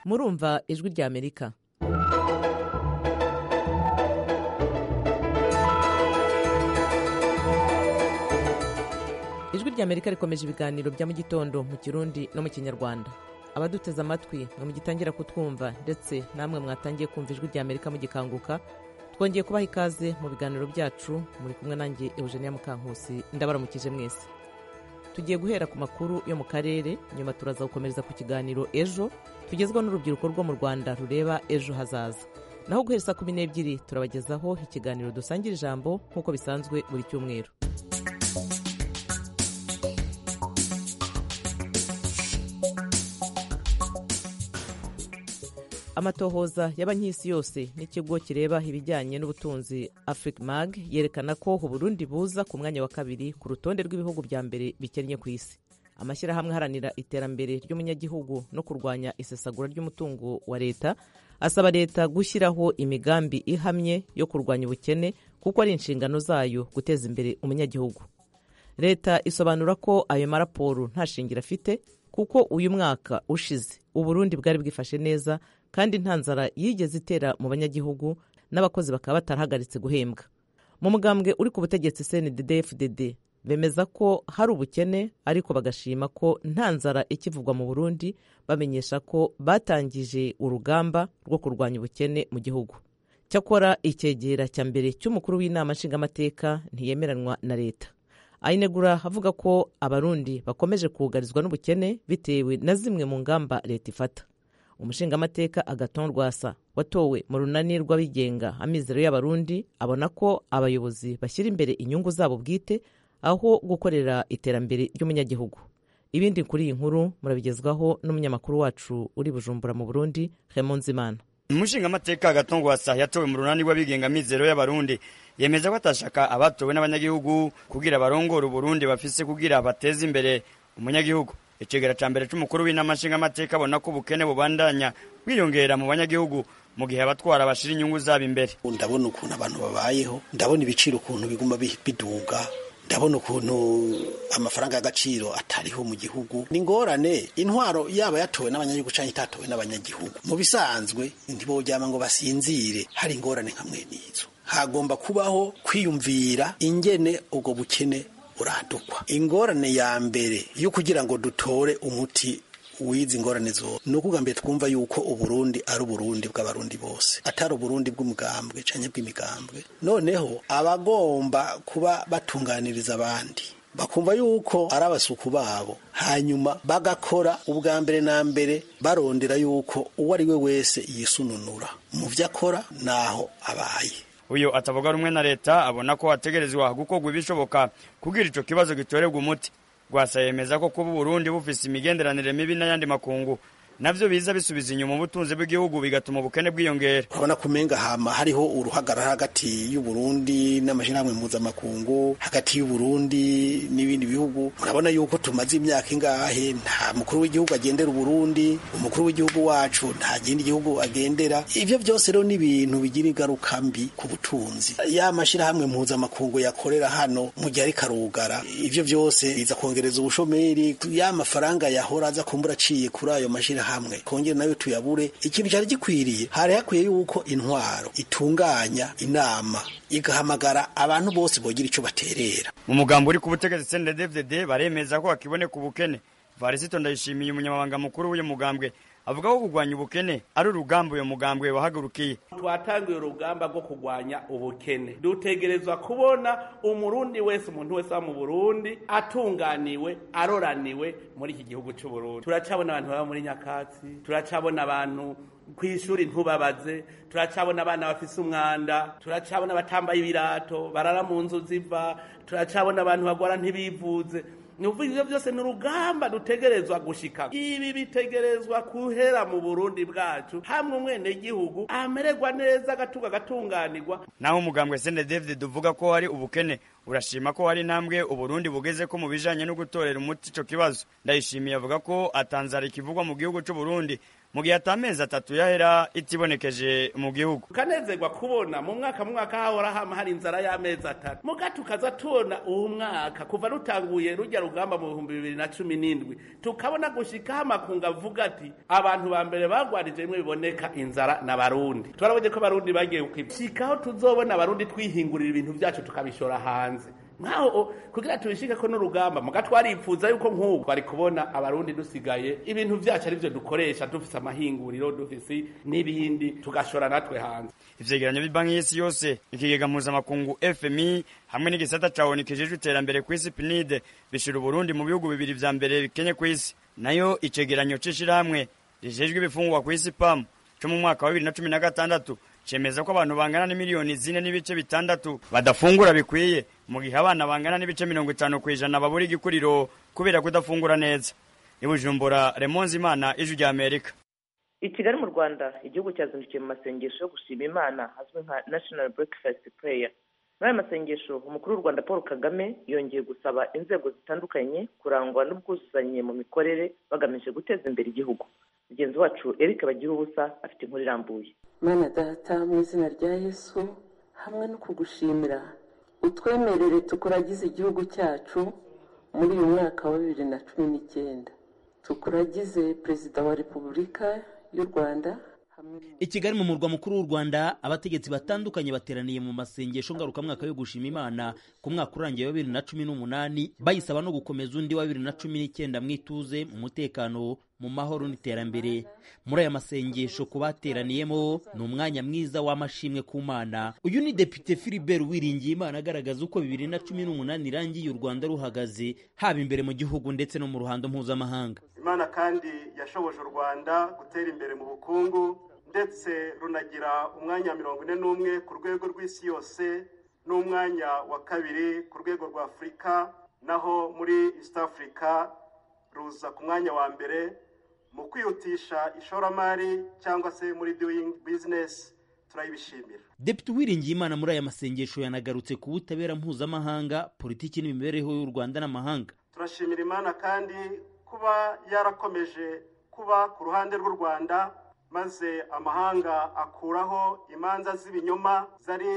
murumva ijwi rya amerika ijwi rya amerika rikomeje ibiganiro bya mu gitondo mu kirundi no mu kinyarwanda abaduteze amatwi mwe mugitangira kutwumva ndetse namwe mwatangiye kumva ijwi rya amerika mugikanguka twongeye kubaha ikaze mu biganiro byacu muri kumwe nanjye eugenia mukankusi ndabaramukije mwese tugiye guhera ku makuru yo mu karere nyuma turaza gukomereza ku kiganiro ejo tugezwa n'urubyiruko rwo mu rwanda rureba ejo hazaza naho guhera saa kumi n'ebyiri turabagezaho ikiganiro dusangira ijambo nk'uko bisanzwe buri cyumweru amatohoza y'abanyisi yose n'ikigo kireba ibijyanye n'ubutunzi africmag yerekana ko uburundi buza ku mwanya wa kabiri ku rutonde rw'ibihugu bya mbere bikennye ku isi amashyirahamwe aharanira iterambere ry'umunyagihugu no kurwanya isesagura ry'umutungo wa leta asaba leta gushyiraho imigambi ihamye yo kurwanya ubukene kuko ari inshingano zayo guteza imbere umunyagihugu leta isobanura ko ayo maraporo nta shingiro afite kuko uyu mwaka ushize uburundi bwari bwifashe neza kandi nta nzara yigeze itera mu banyagihugu n'abakozi bakaba batarahagaritse guhembwa mu mugambwe uri ku butegetsi cndfdd bemeza ko hari ubukene ariko bagashima ko nta nzara ikivugwa mu burundi bamenyesha ko batangije urugamba rwo kurwanya ubukene mu gihugu cyakora icyegera cya mbere cy'umukuru w'inama nshingamateka ntiyemeranwa na leta ayinegura avuga ko abarundi bakomeje kugarizwa n'ubukene bitewe na zimwe mu ngamba leta ifata umushingamateka agaton rwasa watowe mu runani rw'abigenga amizero y'abarundi abona ko abayobozi bashyira imbere inyungu zabo bwite aho gukorera iterambere ry'umunyagihugu ibindi kuri iyi nkuru murabigezwaho n'umunyamakuru wacu uri bujumbura mu burundi hemunzimana umushingamateka agatongwasa yatowe mu runani rw'abigenga mizero y'abarundi yemeza ko atashaka abatowe n'abanyagihugu kugira barongore uburundi bafise kugira bateze imbere umunyagihugu icegera ca mbere c'umukuru w'inama nshingamateka abona ko ubukene bubandanya bwiyongera mu banyagihugu mu gihe abatwara bashira inyungu zabo imbere ndabona ukuntu abantu babayeho ndabona ibiciro ukuntu biguma biduga ndabona ukuntu amafaranga y'agaciro atariho mu gihugu ni ingorane intwaro yaba yatowe n'abanyagihugu cyangwa itatowe n'abanyagihugu mu bisanzwe ntiboryama ngo basinzire hari ingorane nka mwene izo hagomba kubaho kwiyumvira ingene ubwo bukene buradukwa ingorane ya mbere yo kugira ngo dutore umuti wizi ingorane zo ni mbere twumva yuko uburundi ari uburundi bw'abarundi bose atari uburundi bw'umugambwe cyangwa bw'imigambwe noneho abagomba kuba batunganiriza abandi bakumva yuko ari abasuku babo hanyuma bagakora ubwa mbere na mbere barondera yuko uwo ari we wese yisununura mu byo akora n'aho abaye uyu atavuga rumwe na leta abona ko hategerezwa gukorwa ibishoboka kugira icyo kibazo gitorerwa umuti rwasa yemeza ko kuba uburundi bufise imigenderanire mibi n'ayandi makungu navyo biza bisubiza inyuma ubutunzi bw'igihugu bigatuma ubukene bwiyongera urabona ko umenga hama hariho uruhagarara hagati y'uburundi n'amashirahamwe mpuzamakungu hagati y'uburundi n'ibindi bihugu urabona yuko tumaze imyaka ingahe nta mukuru w'igihugu agendera uburundi umukuru w'igihugu wacu nta kindi gihugu agendera ivyo byose rero ni ibintu bigira ingaruka mbi ku butunzi ya mashirahamwe mpuzamakungu yakorera hano mu gihe ariko arugara ivyo byose biza kongereza ubushomeri ya mafaranga yahora aza kumbura aciye kuri ayo mashirahamwe hamwe kongera nayo tuyabure ikintu cyari gikwiriye hari hakwiye yuko intwaro itunganya inama igahamagara abantu bose bogira icyo baterera mu mugambo uri ku butegetsi CNDD-FDD baremeza ko hakiboneka ubukene Varisito Ndayishimiye umunyamabanga mukuru w'uyu mugambwe avuga ko kurwanya ubukene ari urugamba uyu mugambwe wahagurukiye twatangiye urugamba rwo kurwanya ubukene dutegerezwa kubona umurundi wese umuntu wese mu burundi atunganiwe aroraniwe muri iki gihugu cy'uburundi turacabona abantu baba muri nyakatsi turacabona abantu ku ishuri ntubabaze turacabona abana bafise umwanda turacabona abatambaye ibirato barara mu nzu ziva turacabona abantu bagwara ntibivuze ni ukuvuga ibyo byose ni urugamba dutegerezwa gushika ibi bitegerezwa kuhera mu burundi bwacu hamwe umwenegihugu amererwa neza agatunga agatunganirwa naho umugambwe sende david uvuga ko hari ubukene urashima ko hari intambwe uburundi bugeze ko mu bijanye no gutorera umuti ico kibazo ndayishimiye avuga ko atanzara ikivugwa mu gihugu c'uburundi mu gihe atamezi atatu yahera itibonekeje mu gihugu tukanezerwa kubona mu mwaka mu mwaka hahora hama hari inzara y'amezi atatu muga tukaza tubona uwo mwaka kuva rutanguye rujya rugamba mu bihumbi bibiri na cumi n'indwi tukabona gushikaho amakungu avuga ati abantu ba mbere bagwarije bimwe biboneka inzara na barundi turabonye ko abarundi bagiye gukwibwa tuzobona abarundi twihingurira ibintu byacu tukabishora hanze nkaho kugira tubishike ko n'urugamba muga twaripfuza yuko nk'ubu bari kubona abarundi dusigaye ibintu byacu ari byo dukoresha dufise amahinguriro dufise n'ibindi tugashora natwe hanze ivyegeranyo by'banki y'isi yose ikigega mpuzamakungu fmi hamwe n'igisata ca onu kijejwe iterambere kw'isi pinide bishira uburundi mu bihugu bibiri vya mbere bikenye kw'isi nayo icegeranyo c'ishirahamwe rijejwe ibifungurwa kw'isi pamu co mu mwaka wa bibiri na cumi na gatandatu cemeza ko abantu bangana n'imiliyoni zine n'ibice bitandatu badafungura bikwiye mu gihe abana bangana n'ibice mirongo itanu ku ijana babura igikuriro kubera kudafungura neza ibujumbura remonzi imana ijwi rya amerika i kigali mu rwanda igihugu cyazindukiye mu masengesho yo gushima imana azwi nka national breakfast prayer muri aya masengesho umukuru w'u rwanda paul kagame yongeye gusaba inzego zitandukanye kurangwa n'ubwuzuzanye mu mikorere bagamije guteza imbere igihugu mugenzi wacu eric bagira ubusa afite inkuru irambuye mana data mu izina rya yesu hamwe no kugushimira utwemerere tukuragize igihugu cyacu muri uyu mwaka wa bibiri na cumi n'icyenda tukuragize perezida wa repubulika y'u rwanda i kigali mu murwa mukuru w'u rwanda abategetsi batandukanye bateraniye mu masengesho ngarukamwaka yo gushima imana ku mwaka urangiye wa bibiri na cumi n'umunani bayisaba no gukomeza undi wa bibiri na cumi n'icyenda mu ituze mu mutekano mu mahoro n'iterambere muri aya masengesho ku bateraniyemo ni umwanya mwiza w'amashimwe ku mana uyu ni depite filibert wiringiye imana agaragaza uko bibiri na cumi n'umunani irangiye u rwanda ruhagaze haba imbere mu gihugu ndetse no mu ruhando mpuzamahanga imana kandi yashoboje u rwanda gutera imbere mu bukungu ndetse runagira umwanya mirongo ine n'umwe ku rwego rw'isi yose n'umwanya wa kabiri ku rwego rwa afurika naho muri east africa ruza ku mwanya wa mbere mu kwihutisha ishoramari cyangwa se muri doing business turayibishimira depite uwiringiye imana muri aya masengesho yanagarutse ku butabera mpuzamahanga politiki n'imibereho y'u rwanda n'amahanga turashimira imana kandi kuba yarakomeje kuba ku ruhande rw'u rwanda maze amahanga akuraho imanza z'ibinyoma zari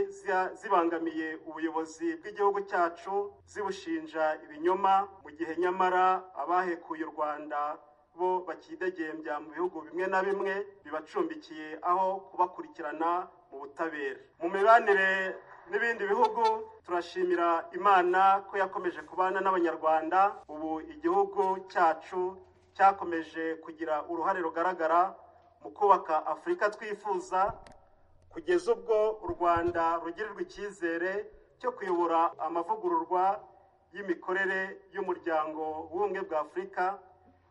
zibangamiye ubuyobozi bw'igihugu cyacu zibushinja ibinyoma mu gihe nyamara abahekuye u rwanda bo bakidegembya mu bihugu bimwe na bimwe bibacumbikiye aho kubakurikirana mu butabera mu mibanire n'ibindi bihugu turashimira imana ko yakomeje kubana n'abanyarwanda ubu igihugu cyacu cyakomeje kugira uruhare rugaragara mu kubaka afurika twifuza kugeza ubwo u rwanda rugirirwa icyizere cyo kuyobora amavugururwa y'imikorere y'umuryango w'ubumwe bwa afurika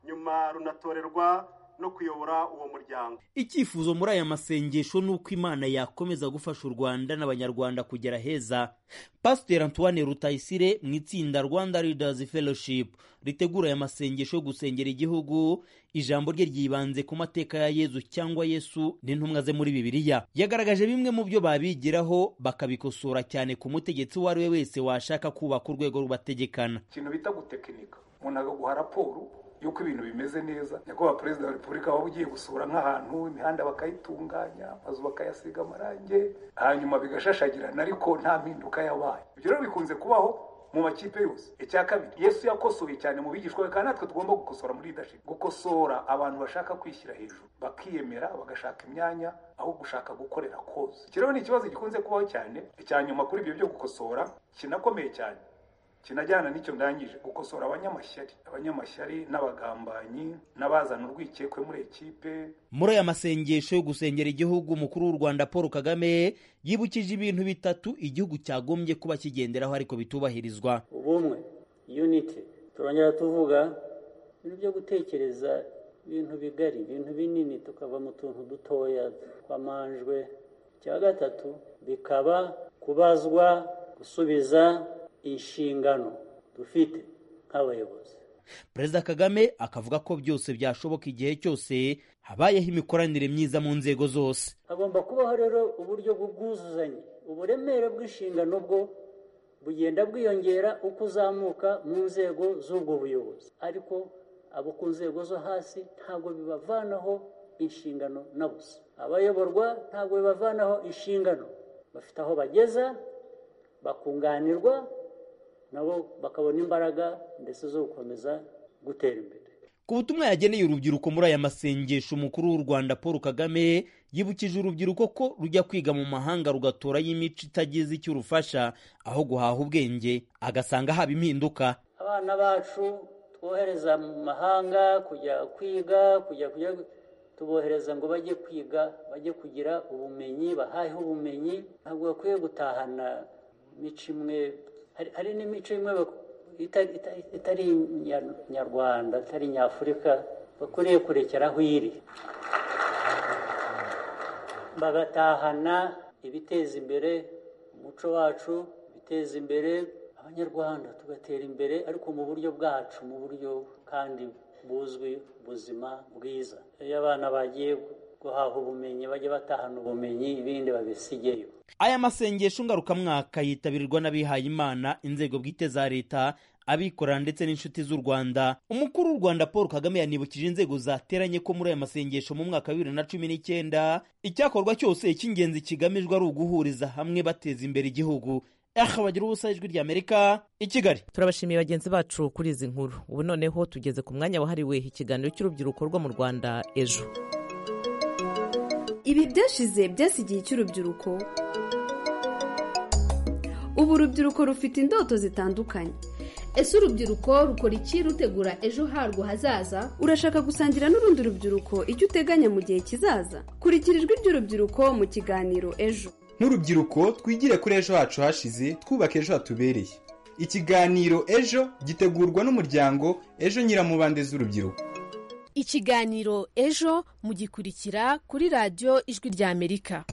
nyuma runatorerwa no kuyobora uwo muryango icyifuzo muri aya masengesho ni uko imana yakomeza gufasha u rwanda n'abanyarwanda kugera heza pasiteri antoine rutayisire mu itsinda rwanda leaders fellowship ritegura aya masengesho yo gusengera igihugu ijambo rye ryibanze ku mateka ya yezu cyangwa yesu n'intumwa ze muri bibiliya yagaragaje bimwe mu byo babigiraho bakabikosora cyane ku mutegetsi uwo ari we wese washaka kubaka urwego rubategekana ikintu bita gutekinika umuntu agaguha raporo yuko ibintu bimeze neza nyakubahwa perezida wa repubulika waba ugiye gusura nk'ahantu imihanda bakayitunganya amazu bakayasiga amarangi hanyuma bigashashagirana ariko nta mpinduka yabaye ibyo rero bikunze kubaho mu makipe yose icya kabiri yesu yakosoye cyane mu bigishwa be kandi natwe tugomba gukosora muri leadership gukosora abantu bashaka kwishyira hejuru bakiyemera bagashaka imyanya aho gushaka gukorera kose iki rero ni ikibazo gikunze kubaho cyane icya nyuma kuri ibyo byo gukosora kinakomeye cyane kinajyana n'icyo ndangije gukosora abanyamashyari abanyamashyari n'abagambanyi n'abazana urwikekwe muri ekipe muri aya masengesho yo gusengera igihugu umukuru w'u rwanda paul kagame yibukije ibintu bitatu igihugu cyagombye kuba kigenderaho ariko bitubahirizwa ubumwe yuniti turongera tuvuga ibintu byo gutekereza ibintu bigari ibintu binini tukava mu tuntu dutoya twamanjwe icya gatatu bikaba kubazwa gusubiza inshingano dufite nk'abayobozi perezida kagame akavuga ko byose byashoboka igihe cyose habayeho imikoranire myiza mu nzego zose hagomba kubaho rero uburyo bw'ubwuzuzanye uburemere bw'inshingano bwo bugenda bwiyongera uko uzamuka mu nzego z'ubwo buyobozi ariko abo ku nzego zo hasi ntabwo bibavanaho inshingano na busa abayoborwa ntabwo bibavanaho inshingano bafite aho bageza bakunganirwa nabo bakabona imbaraga ndetse zo gukomeza gutera imbere ku butumwa yageneye urubyiruko muri aya masengesho umukuru w'u rwanda paul kagame yibukije urubyiruko ko rujya kwiga mu mahanga rugatorayo imico itagize icyo urufasha aho guhaha ubwenge agasanga haba impinduka abana bacu twohereza mu mahanga kujya kwiga kujya kujya tubohereza ngo bajye kwiga bajye kugira ubumenyi bahaheho ubumenyi ntabwo bakwiye gutahana imico imwe hari hari n'imico imwe itari nyarwanda itari nyafurika bakwiriye kurekera aho iri bagatahana ibiteza imbere umuco wacu ibiteza imbere abanyarwanda tugatera imbere ariko mu buryo bwacu mu buryo kandi buzwi buzima bwiza iyo abana bagiye guhaha ubumenyi bajye batahana ubumenyi ibindi babisigeyo aya masengesho ngarukamwaka yitabirwa n'abihayimana inzego bwite za leta abikorera ndetse n'inshuti z'u rwanda umukuru w'u rwanda paul kagame yanibukije inzego zateranye ko muri aya masengesho mu mwaka wa bibiri na cumi n'icyenda icyakorwa cyose icy'ingenzi kigamijwe ari uguhuriza hamwe bateza imbere igihugu aha bagira ubusa ijwi ry'amerika i kigali turabashimiye bagenzi bacu kuri izi nkuru ubu noneho tugeze ku mwanya wahariwe ikiganiro cy'urubyiruko rwo mu rwanda ejo ibi byashize byasigiye icy'urubyiruko ubu urubyiruko rufite indoto zitandukanye ese urubyiruko rukora iki rutegura ejo harwo hazaza urashaka gusangira n'urundi rubyiruko icyo uteganya mu gihe kizaza kurikira ijwi ry'urubyiruko mu kiganiro ejo nk'urubyiruko twigire kuri ejo hacu hashize twubake ejo hatubereye ikiganiro ejo gitegurwa n'umuryango ejo nyiramubande z'urubyiruko ikiganiro ejo mugikurikira kuri radiyo ijwi ry'amerika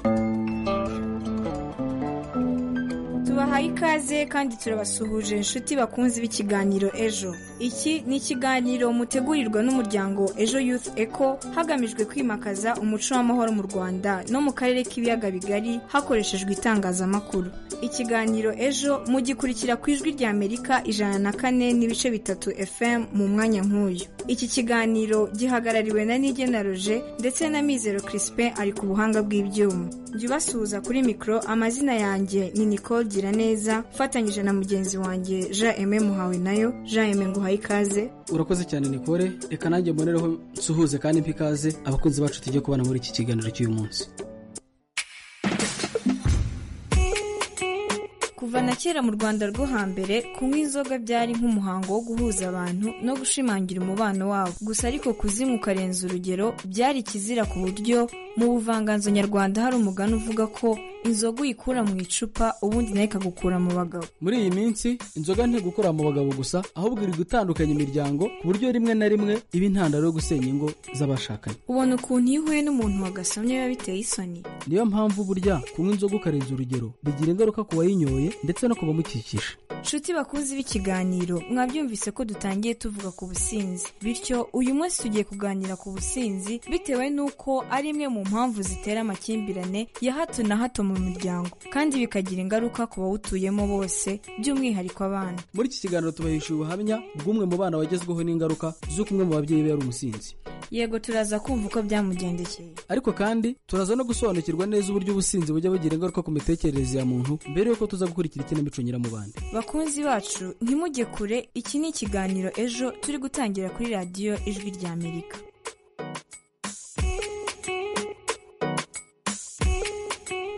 tubahaye ikaze kandi turabasuhuje inshuti bakunze b'ikiganiro ejo iki ni ikiganiro mutegurirwa n'umuryango ejo youth eco hagamijwe kwimakaza umuco w'amahoro mu rwanda no mu karere k'ibiyaga bigari hakoreshejwe itangazamakuru ikiganiro ejo mugikurikira ku ijwi rya amerika ijana na kane n'ibice bitatu fm mu mwanya nk'uyu iki kiganiro gihagarariwe na nigena roje ndetse na mizero crispin ari ku buhanga bw'ibyuma jya ubasuhuza kuri mikoro amazina yanjye ni nicole neza ufatanyije na mugenzi wanjye jean eme muhawe nayo jean eme nguhaye ikaze urakoze cyane nikore reka nanjye mbonereho nsuhuze kandi mpa ikaze abakunzi bacu tujye kubana muri iki kiganiro cy'uyu munsi kuva na kera mu rwanda rwo hambere kunywa inzoga byari nk'umuhango wo guhuza abantu no gushimangira umubano wabo gusa ariko kuzinywa ukarenza urugero byari ikizira ku buryo mu buvanganzo nyarwanda hari umugani uvuga ko inzoga uyikura mu icupa ubundi nayo ikagukura mu bagabo muri iyi minsi inzoga ntigukura mu bagabo gusa ahubwo iri gutandukanya imiryango ku buryo rimwe na rimwe iba intandaro yo gusenya ingo z'abashakanye ubona ukuntu iyo uhuye n'umuntu wagasomye biba biteye isoni niyo mpamvu burya kunywa inzoga ukarenza urugero bigira ingaruka ku wayinyoye ndetse no ku bamukikije nshuti bakunzi b'ikiganiro mwabyumvise ko dutangiye tuvuga ku businzi bityo uyu munsi tugiye kuganira ku businzi bitewe n'uko ari imwe mu mpamvu zitera amakimbirane ya hato na hato mu miryango kandi bikagira ingaruka ku bawutuyemo bose by'umwihariko abana muri iki kiganiro tubahesha ubuhamya bw'umwe mu bana wagezweho n'ingaruka z'uko umwe mu babyeyi be yari umusinzi yego turaza kumva uko byamugendekeye ariko kandi turaza no gusobanukirwa neza uburyo ubusinzi bujya bugira ingaruka ku mitekerereze ya muntu mbere y'uko tuza gukurikira ikinamico nyiramubande bakunzi bacu ntimujye kure iki ni ikiganiro ejo turi gutangira kuri radiyo ijwi rya amerika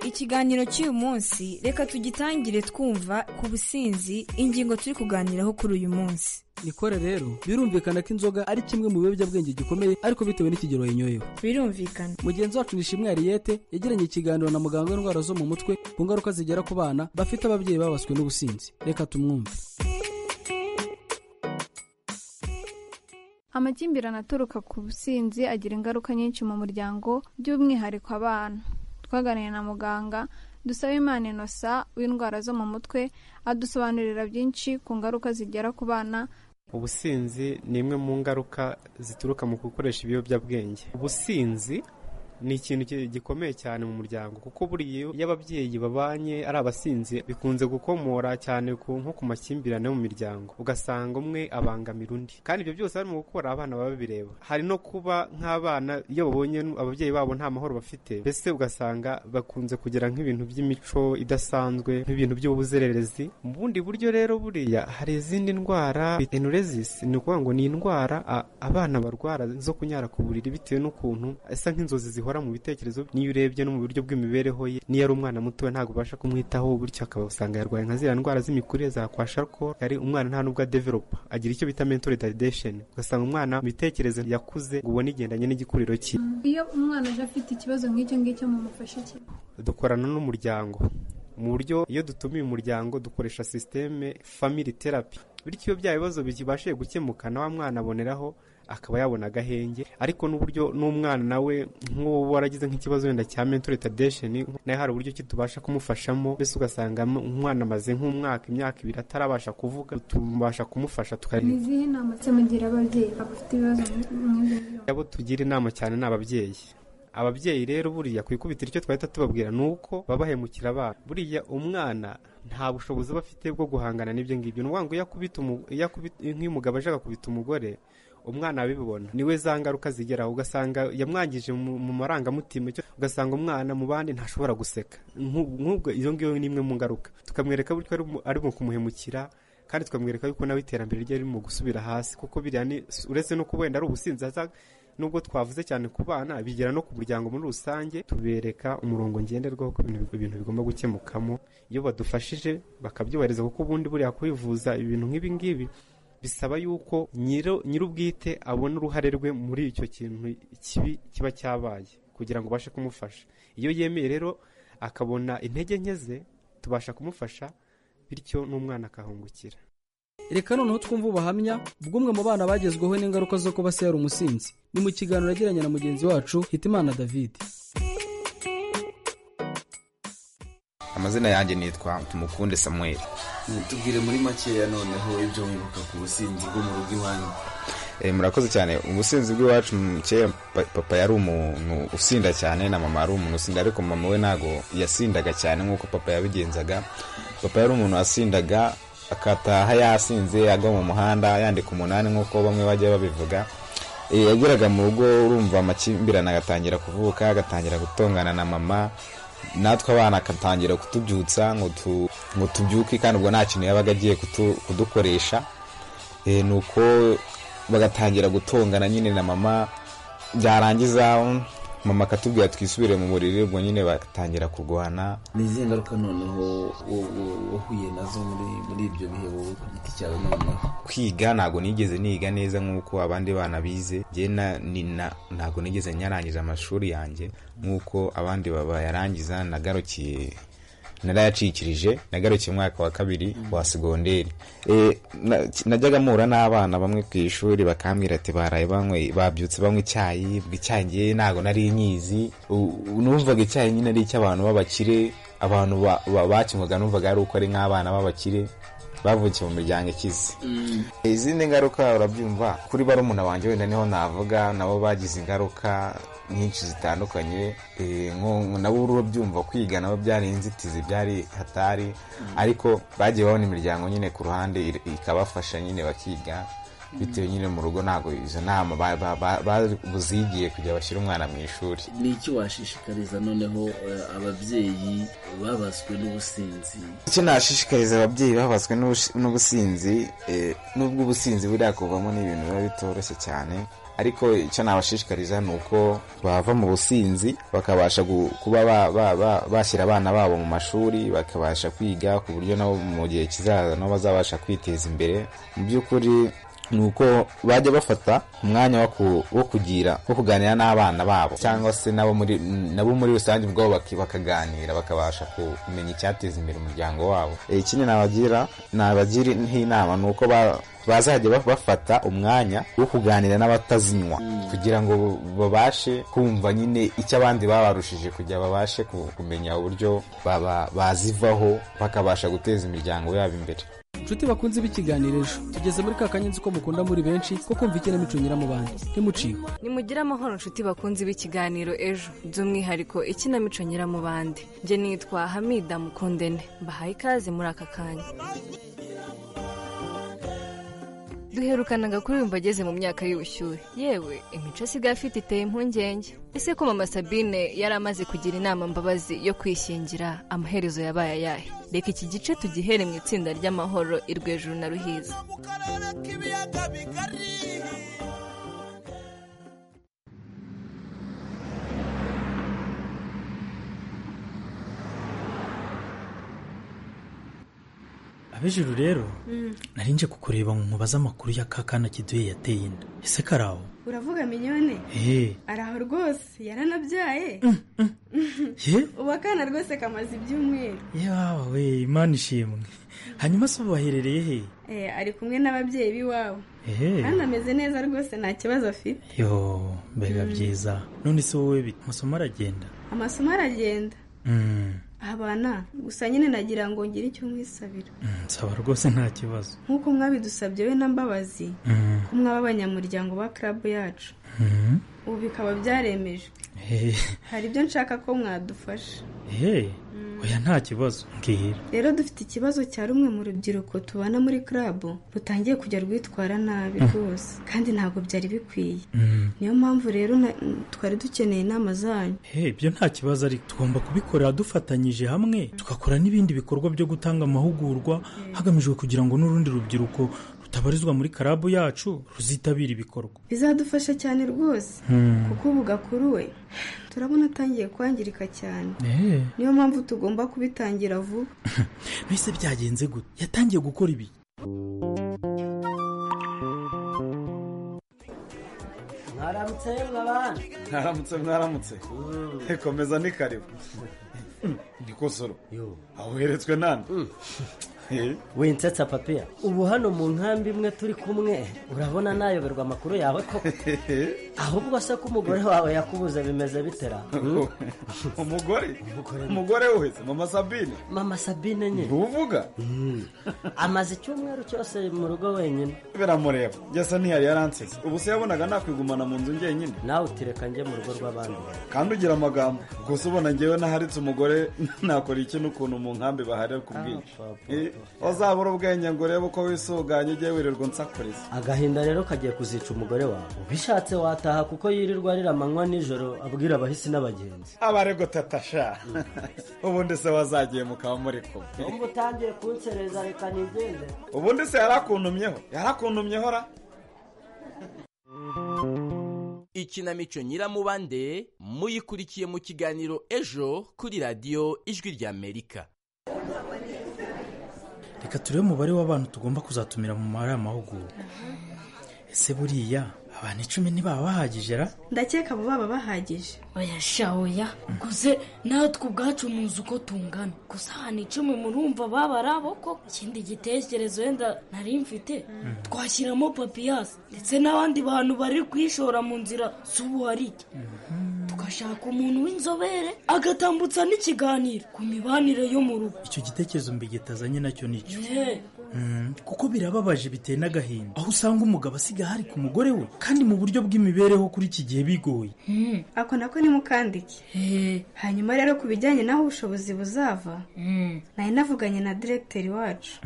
ikiganiro cy'uyu munsi reka tugitangire twumva ku businzi ingingo turi kuganiraho kuri uyu munsi nikore rero birumvikana ko inzoga ari kimwe mu biyobyabwenge gikomeye ariko bitewe n'ikigero yinyoyeho birumvikana mugenzi wacu nishimwe hariyete yagiranye ikiganiro na muganga w'indwara zo mu mutwe ku ngaruka zigera ku bana bafite ababyeyi babaswe n'ubusinzi reka tumwumve amakimbirane aturuka ku businzi agira ingaruka nyinshi mu muryango by'umwihariko abana twaganiriye na muganga dusaba imana inosa w'indwara zo mu mutwe adusobanurira byinshi ku ngaruka zigera ku bana ubusinzi ni imwe mu ngaruka zituruka mu gukoresha ibiyobyabwenge ubusinzi ni ikintu ki- gikomeye cyane mu muryango kuko buriya iyo ababyeyi babanye ari abasinzi bikunze gukomora cyane ku nko ku makimbirane yo mu miryango ugasanga umwe abangamira undi kandi ibyo byose barimo gukora abana baba babireba hari no kuba nk'abana iyo babonye ababyeyi babo nta mahoro bafite mbese ugasanga bakunze kugira nk'ibintu by'imico idasanzwe nk'ibintu by'ubuzererezi mu bundi buryo rero buriya hari izindi ndwara enuresis ni ukuvuga ngo ni indwara a- abana barwara zo kunyara ku buriri bitewe n'ukuntu asa nk'inzozi zihora mu bitekerezo niyo urebye no mu buryo bw'imibereho ye niyo ari umwana muto ntabwo ubasha kumwitaho bityo akaba usanga yarwaye nka ziriya ndwara z'imikurire za kwasharko ari umwana nta nubwo adevelopa agira icyo bita mental retardation ugasanga umwana mu bitekerezo yakuze ngo ubone igendanye n'igikuriro cye iyo umwana aje afite ikibazo nk'icyo ngicyo mumufashe iki dukorana n'umuryango mu buryo iyo dutumiye umuryango dukoresha sisiteme family therapy bityo iyo bya bibazo bikibashije gukemuka na wa mwana aboneraho akaba yabona agahenge ariko n'uburyo n'umwana nawe nk'uwo waragize nk'ikibazo wenda cya mental retardation nawe hari uburyo ki tubasha kumufashamo mbese ugasanga umwana amaze nk'umwaka imyaka ibiri atarabasha kuvuga tubasha kumufasha ni tukareba izihe nama se mugira ababyeyi bafite ibibazo nk'ibyo abo tugira inama cyane ni ababyeyi ababyeyi rero buriya ku ikubitiro icyo twahita tubabwira ni uko babahemukira abana buriya umwana nta bushobozi aba afite bwo guhangana n'ibyo ngibyo ni ukuvuga ngo iyo akubita umu- iyo akubita- nk'iyo umugabo ashaka kubita umugore umwana abibona niwe za ngaruka zigeraho ugasanga yamwangije mu mu marangamutima icyo- ugasanga umwana mu bandi ntashobora guseka Nk'u- nk'ubwo iyo ngiyo ni imwe mu ngaruka tukamwereka buryo ari mu- ari mu kumuhemukira kandi tukamwereka yuko nawe iterambere rye riri mu gusubira hasi kuko biriya ni uretse no kuba wenda ari ubusinzi aza nubwo twavuze cyane ku bana bigera no ku muryango muri rusange tubereka umurongo ngenderwaho ko ibintu ibintu bigomba gukemukamo iyo badufashije bakabyubahiriza kuko ubundi buriya kwivuza ibintu nk'ibi ngibi bisaba yuko nyiro nyir'ubwite abona uruhare rwe muri icyo kintu kibi kiba cyabaye kugira ngo ubashe kumufasha iyo yemeye rero akabona intege nke ze tubasha kumufasha bityo n'umwana akahungukira reka noneho twumve ubuhamya bw'umwe mu bana bagezweho n'ingaruka zo kuba se yari umusinzi ni mu kiganiro yagiranye na mugenzi wacu hitimana david amazina yanjye nitwa tumukunde samuel tubwire muri makeya noneho ibyo wibuka ku businzi bwo mu rugo iwanyu Eh, murakoze cyane ubusinzi bw'iwacu mu kera pa- papa yari umuntu usinda cyane na mama yari umuntu usinda ariko mama we ntabwo yasindaga cyane nk'uko papa yabigenzaga papa yari umuntu wasindaga akataha yasinze agwa mu muhanda yandika umunani nk'uko bamwe bajya babivuga Eh, yageraga mu rugo urumva amakimbirane agatangira kuvuka agatangira gutongana na mama natwe abana akatangira kutubyutsa ngo tu- ngo tubyuke kandi ubwo nta kintu yabaga agiye kutu- kudukoresha Eh, ni uko bagatangira gutongana nyine na mama byarangiza um, mama akatubwira twisubire mu buriri ubwo nyine batangira kurwana ni izihe ngaruka noneho wo- wo- wahuye nazo muri muri ibyo bihe wowe ku giti cyawe noneho kwiga ntabwo nigeze niga neza nk'uko abandi bana bize njye na- ni na- ntabwo nigeze nyarangiza amashuri yanjye nk'uko abandi bayarangiza nagarukiye narayacikirije nagarukiye umwaka wa kabiri wa segonderi Eh, na- najyaga mpura n'abana bamwe ku ishuri bakambwira ati baraye banywe babyutse banywa icyayi ubwo icyayi ngewe ntabwo nari nkizi U- u- numvaga icyayi nyine ari icy'abantu b'abakire abantu ba- ba- bakinywaga numvaga ari uko ari nk'abana b'abakire bavukiye mu miryango ikize izindi ngaruka urabyumva kuri barumuna banjye wenda niho navuga nabo bagize ingaruka nyinshi zitandukanye Eh, nko- nabo urabyumva kwiga nabo byari inzitizi byari hatari ariko bagiye babona imiryango nyine ku ruhande ir- ikabafasha nyine bakiga bitewe nyine mu rugo ntabwo izo nama ba- ba- ba- ba- buzigiye kujya bashyira umwana mu ishuri ni iki washishikariza noneho eh, ababyeyi babaswe n'ubusinzi icyo nashishikariza ababyeyi babaswe n'ubush- n'ubusinzi eh, nubwo ubusinzi buriya kuvamo ni ibintu biba bitoroshye cyane ariko icyo nabashishikariza ni uko bava mu businzi bakabasha gu- kuba ba- ba- ba- bashyira abana babo mu mashuri bakabasha kwiga ku buryo nabo mu gihe kizaza nabo bazabasha kwiteza imbere mu by'ukuri ni uko bajya bafata umwanya wo ku- wo kugira wo kuganira n'abana babo cyangwa se nabo muri nabo muri rusange ubwabo baki- bakaganira bakabasha kumenya icyateza imbere umuryango wabo Eh, ikindi nabagira nabagira nk'inama ni uko ba- bazajya ba- bafata umwanya wo kuganira n'abatazinywa kugira ngo babashe kumva nyine icyo abandi babarushije kugira babashe ku- kumenya uburyo baba- bazivaho bakabasha guteza imiryango yabo imbere nshuti bakunze b'ikiganiro ejo tugeze muri ka kanyenzi ko mukunda muri benshi ko kumva ikinamico nyiramubande ntimuciwe nimugire amahoro nshuti bakunzi b'ikiganiro ejo by'umwihariko ikinamico nyiramubande njye nitwa hamida mukundene mbahaye ikaze muri aka kanya duherukanaga kuri uyu mbageze mu myaka y'ubushyuhe yewe imico asigaye afite iteye impungenge ese ko mama sabine yari amaze kugira inama mbabazi yo kwishyingira amaherezo yabaye ayahe reka iki gice tugihere mu itsinda ry'amahoro irwejuru na ruhiza ab'ijuru rero nari nje kukureba ngo nkubaze amakuru ya ka kana kiduye yateye inda ese karawo uravuga minyone eee ari aho rwose yaranabyaye ye ubu akana rwose kamaze ibyumweru yawe we imana ishimwe hanyuma se ubu baherereye he Eh, ari kumwe n'ababyeyi b'iwabo eee kandi ameze neza rwose nta kibazo afite yo mbega byiza none se wowe bite amasomo aragenda amasomo aragenda Mm, abana gusa nyine nagira ngo ngire icyo mwisabira mm, nsaba rwose nta kibazo nk'uko mwabidusabye we na mbabazi Mm, ko mwaba abanyamuryango ba club yacu mm, ubu bikaba byaremejwe eh, hari ibyo nshaka ko mwadufasha eh, oya nta kibazo mbwira rero dufite ikibazo cya rumwe mu rubyiruko tubana muri club rutangiye kujya rwitwara nabi Mm. rwose kandi ntabwo byari bikwiye Mm, niyo mpamvu rero na- twari dukeneye inama zanyu eh, ibyo nta kibazo ariko tugomba kubikorera dufatanyije hamwe tugakora n'ibindi bikorwa byo gutanga amahugurwa hagamijwe kugira ngo n'urundi rubyiruko rutabarizwa muri karabu yacu ruzitabira ibikorwa bizadufasha cyane rwose Mm. kuko ubu gakuru we turabona atangiye kwangirika cyane Eh, niyo mpamvu tugomba kubitangira vuba mbese byagenze gute yatangiye gukora ibi mwaramutse mwabana mwaramutse mwaramutse komeza ni karibu gikosoro aho uheretswe nande winsetsa papiya ubu hano mu nkambi imwe turi kumwe urabona nayoberwa amakuru yawe koko ahubwo se ko umugore wawe yakubuze bimeze bitera umugore umugore uhetse mama sabine mama sabine nye ntuvuga amaze icyumweru cyose mu rugo wenyine biramureba byasa ntiyari yaransetse ubu se yabonaga nakwigumana mu nzu njyenyine nawe utireka njye mu rugo rw'abandi kandi ugira amagambo gusa ubona ngewe naharitse umugore nakora iki n'ukuntu mu nkambi baharira ku bwinshi Eh, uzabura ubwenge ngo urebe uko wisuganye ujye wirirwa unsakuriza agahinda rero kagiye kuzica umugore wawe ubishatse wataha kuko yirirwa arira amanywa nijoro abwira abahisi n'abagenzi abarego tatasha ubundi se wazagiye mukaba muri kumwe umva utangiye kunsereza reka nigende ubundi se yarakuntumyeho yarakuntumyeho ra ikinamico nyiramubande muyikurikiye mu kiganiro ejo kuri radiyo ijwi ry'amerika reka turebe umubare w'abantu tugomba kuzatumira mu mari amahugurwa ese buriya abantu icumi ntibaba bahagije ra ndakeka abo baba bahagije oya sha oya guze natwe ubwacu muzi uko tungana gusa ahantu icumi murumva baba ari abo koko ikindi gitekerezo wenda nari mfite twashyiramo papiyasi ndetse n'abandi bantu bari kwishora mu nzira z'ubuharike tugashaka umuntu w'inzobere agatambutsa n'ikiganiro ku mibanire yo mu rugo icyo gitekerezo mbigitazanye nacyo nicyo Yeah. Mm, kuko birababaje biteye n'agahinda aho usanga umugabo asiga hari ku mugore we kandi mu buryo bw'imibereho kuri iki gihe bigoye ako nako nimukandike hanyuma rero ku bijyanye n'aho ubushobozi buzava nari navuganye na diregiteri wacu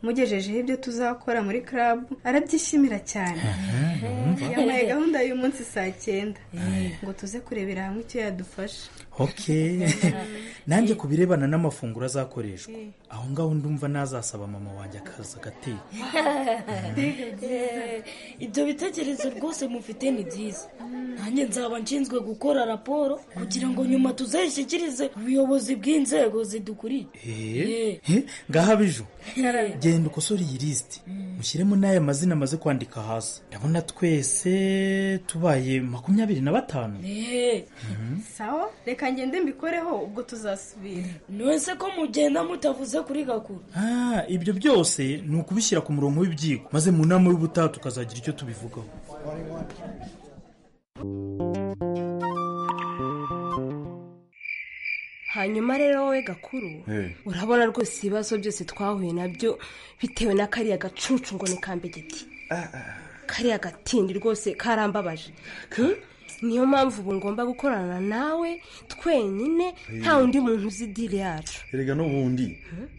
mugejejeho ibyo tuzakora muri club arabyishimira cyane yamuhaye gahunda y'uyu munsi saa cyenda ngo tuze kurebera hamwe icyo yadufasha ok nanjye ku birebana n'amafunguro azakoreshwa aho ngaho ndumva nazasaba mama wanjye akaza agateka Eh, ibyo bitekerezo rwose mufite ni byiza nanjye nzaba nshinzwe gukora raporo kugira ngo nyuma tuzayishyikirize ubuyobozi bw'inzego zidukuriye Eh, eh, ngaho abiju genda ukosore iyi lisiti mushyiremo n'aya mazina amaze kwandika hasi ndabona twese tubaye makumyabiri na batanu Mhm. sawa reka ngende mbikoreho ubwo tuzasubira nonese ko mugenda mutavuze kuri gakuru Ah, ibyo byose ni ukubishyira ku murongo w'ibyigwa maze mu nama y'ubutaha tukazagira icyo tubivugaho hanyuma rero wowe gakuru urabona rwose ibibazo byose twahuye nabyo bitewe na kariya gacucu ngo ni kambegeti kariya gatindi rwose karambabaje Hmm? niyo mpamvu ubu ngomba gukorana nawe twenyine nta undi muntu uzi diri yacu erega n'ubundi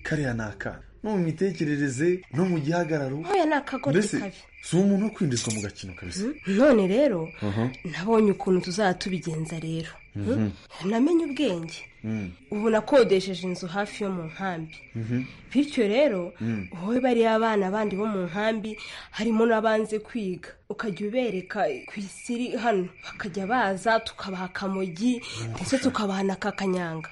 kariya ni akana no mu mitekerereze no mu gihagararo ntoya ni akagoryi mbese kabi si umuntu wo kwinjizwa mu gakino kabisa none rero Aha. nabonye ukuntu tuzaba tubigenza rero Hmm? Mhm. namenye ubwenge Mm. ubu nakodesheje inzu hafi yo mu nkambi Mhm. bityo rero Mm. wowe bariya bana bandi bo mu nkambi harimo n'abanze kwiga ukajya ubereka ku isi iri hano bakajya baza tukabaha akamogi ndetse tukabaha na kakanyanga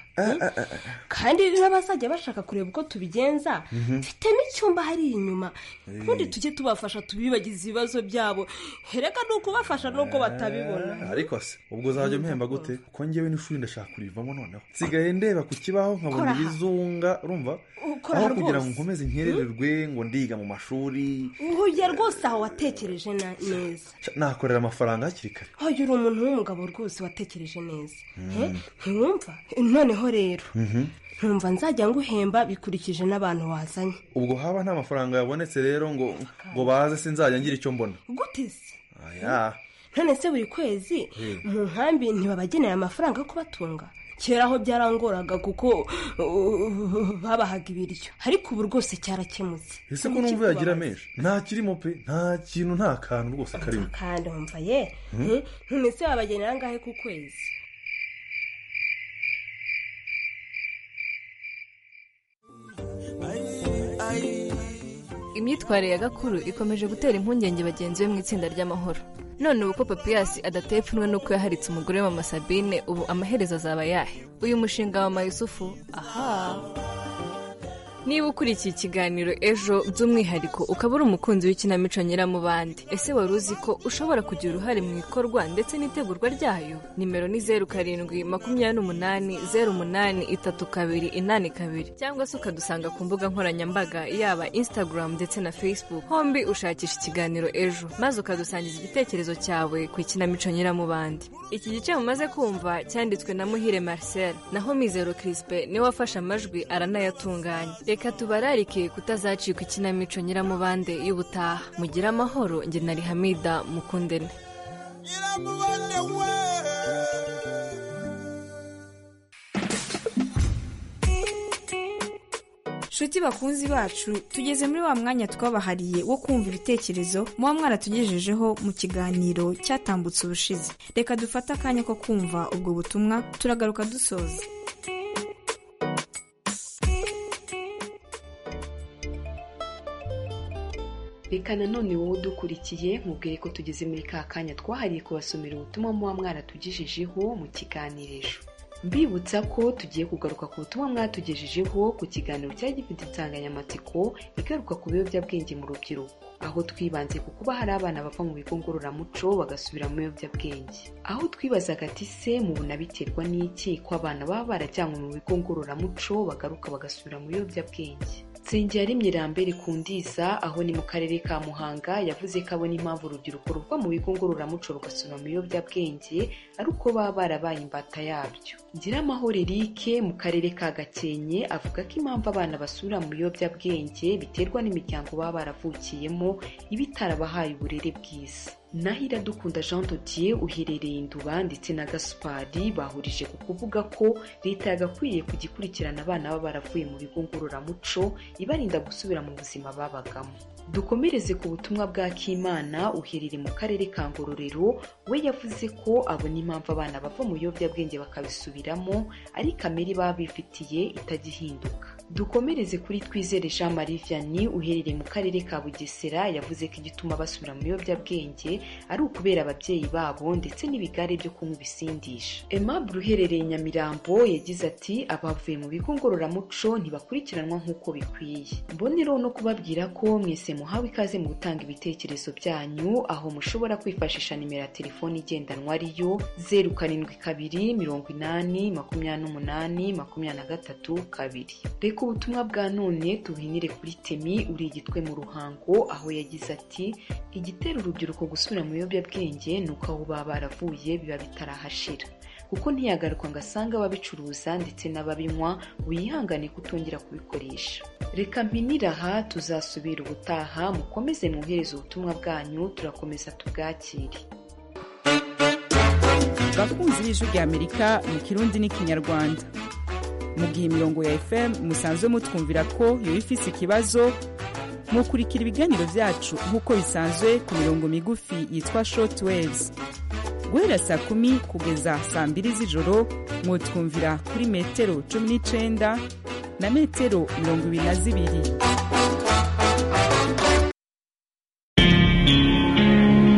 kandi n'abazajya bashaka kureba uko tubigenza Mhm. mfitemo icyumba hariya inyuma Eh. ubundi tujye tubafasha tubibagize ibibazo byabo hereka ni ukubafasha n'uko batabibona ariko se ubwo uzajya umpemba gute kuko ngewe n'ishuri ndashaka kurivamo noneho nsigaye ndeba ku kibaho nkabona Kora aha. ibizunga urumva Ukora aho aha kugira ngo rwose. nkomeze nkerererwe ngo ndiga mu mashuri uhuye rwose aho watekereje na- neza Ca- nakorera amafaranga hakiri kare hoyo uri umuntu w'umugabo rwose watekereje neza Mm. Eh, ntiwumva noneho rero Mhm. ntumva nzajya nguhemba bikurikije n'abantu wazanye ubwo haba nta mafaranga yabonetse rero ngo ngo baze sinzajya ngira icyo mbona gute se aya none se buri kwezi Eh. mu nkambi ntibabagenera amafaranga yo kubatunga kera aho byarangoraga kuko uh, babahaga ibiryo ariko ubu rwose cyarakemutse ese ko numva yagira menshi nta kirimo pe nta kintu nta kantu rwose karimo kandi wumva ye Mm. eh, none se wabagenera angahe ku kwezi imyitwarire ya gakuru ikomeje gutera impungenge bagenzi be mu itsinda ry'amahoro none ubu ko papiyasi adateye ipfunwe n'uko yaharitse umugore we mama sabine ubu amaherezo azaba ayahe uyu mushinga wa mayusufu aha Niba ukurikiye ikiganiro ejo by'umwihariko ukaba uri umukunzi w'ikinamico nyiramubande ese wari uzi ko ushobora kugira uruhare mu ikorwa ndetse n'itegurwa ryayo nimero ni zeru karindwi makumyabiri n'umunani zeru umunani itatu kabiri inani kabiri cyangwa se ukadusanga ku mbuga nkoranyambaga yaba instagram ndetse na facebook hombi ushakisha ikiganiro ejo maze ukadusangiza igitekerezo cyawe ku ikinamico nyiramubande iki gice mumaze kumva cyanditswe na muhire marcel naho mizero crispe niwe wafashe amajwi aranayatunganya reka tubararike kutazacika ikinamico nyiramubande y'ubutaha mugire amahoro njye na rihamida mukundene nshuti bakunzi bacu tugeze muri wa mwanya twabahariye wo kumva ibitekerezo muba mwaratugejejeho mu kiganiro cyatambutse ubushize reka dufate akanya ko kumva ubwo butumwa turagaruka dusoza reka nanone wowe udukurikiye nkubwiye ko tugeze muri ka kanya twahariye kubasomera ubutumwa muba mwaratugejejeho mu kiganiro ejo mbibutsa ko tugiye kugaruka ku butumwa mwatugejejeho ku kiganiro cyari gifite insanganyamatsiko igaruka ku biyobyabwenge mu rubyiruko aho twibanze ku kuba hari abana bava mu bigo ngororamuco bagasubira mu biyobyabwenge aho twibazaga ati se mubona biterwa n'iki ko abana baba barajyanywe mu bigo ngororamuco bagaruka bagasubira mu biyobyabwenge nsengeri mirambere kundiza aho ni mu karere ka muhanga yavuze ko abona impamvu urubyiruko ruva mu bigo ngororamuco rugasubira mu biyobyabwenge ari uko baba barabaye imbata yabyo ngiramahoro erike mu karere ka gakenke avuga ko impamvu abana basubira mu biyobyabwenge biterwa n'imiryango baba baravukiyemo iba itarabahaye uburere bwiza naho iradukunda jean dodier uherereye induba ndetse na gaspari bahurije ku kuvuga ko leta yagakwiye kujya ikurikirana abana baba baravuye mu bigo ngororamuco ibarinda gusubira mu buzima babagamo dukomereze ku butumwa bwa kimana uherereye mu karere ka ngororero we yavuze ko abona impamvu abana bava mu biyobyabwenge bakabisubiramo ari kamere baba bifitiye itagihinduka dukomereze kuri twizere jean marie vianney uherereye mu karere ka bugesera yavuze ko igituma basubira mu biyobyabwenge ari ukubera ababyeyi babo ndetse n'ibigare byo kunywa ibisindisha aimable uherereye nyamirambo yagize ati abavuye mu bigo ngororamuco ntibakurikiranwa nk'uko bikwiye mbonereho no kubabwira ko mwese muhawe ikaze mu gutanga ibitekerezo byanyu aho mushobora kwifashisha nimero ya telefoni igendanwa ariyo zeru karindwi kabiri mirongo inani makumyabiri n'umunani makumyabiri na gatatu kabiri reka ubutumwa bwa none tubuhinire kuri temi uri igitwe mu ruhango aho yagize ati igitera urubyiruko gusubira mu biyobyabwenge ni uko aho baba baravuye biba bitarahashira kuko ntiyagaruka ngo asange ababicuruza ndetse n'ababinywa wihangane kutongera kubikoresha reka mpinire aha tuzasubira ubutaha mukomeze mwohereze ubutumwa bwanyu turakomeza tubwakire bakunzi b'ijwi rya amerika mu kirundi n'ikinyarwanda mu gihe imirongo ya fm musanzwe mutwumvira ko yaba ifite ikibazo mukurikira ibiganiro byacu nk'uko bisanzwe ku mirongo migufi yitwa short waves guhera saa kumi kugeza saa mbiri z'ijoro mwutwumvira kuri metero cumi n'icyenda na metero mirongo ibiri na zibiri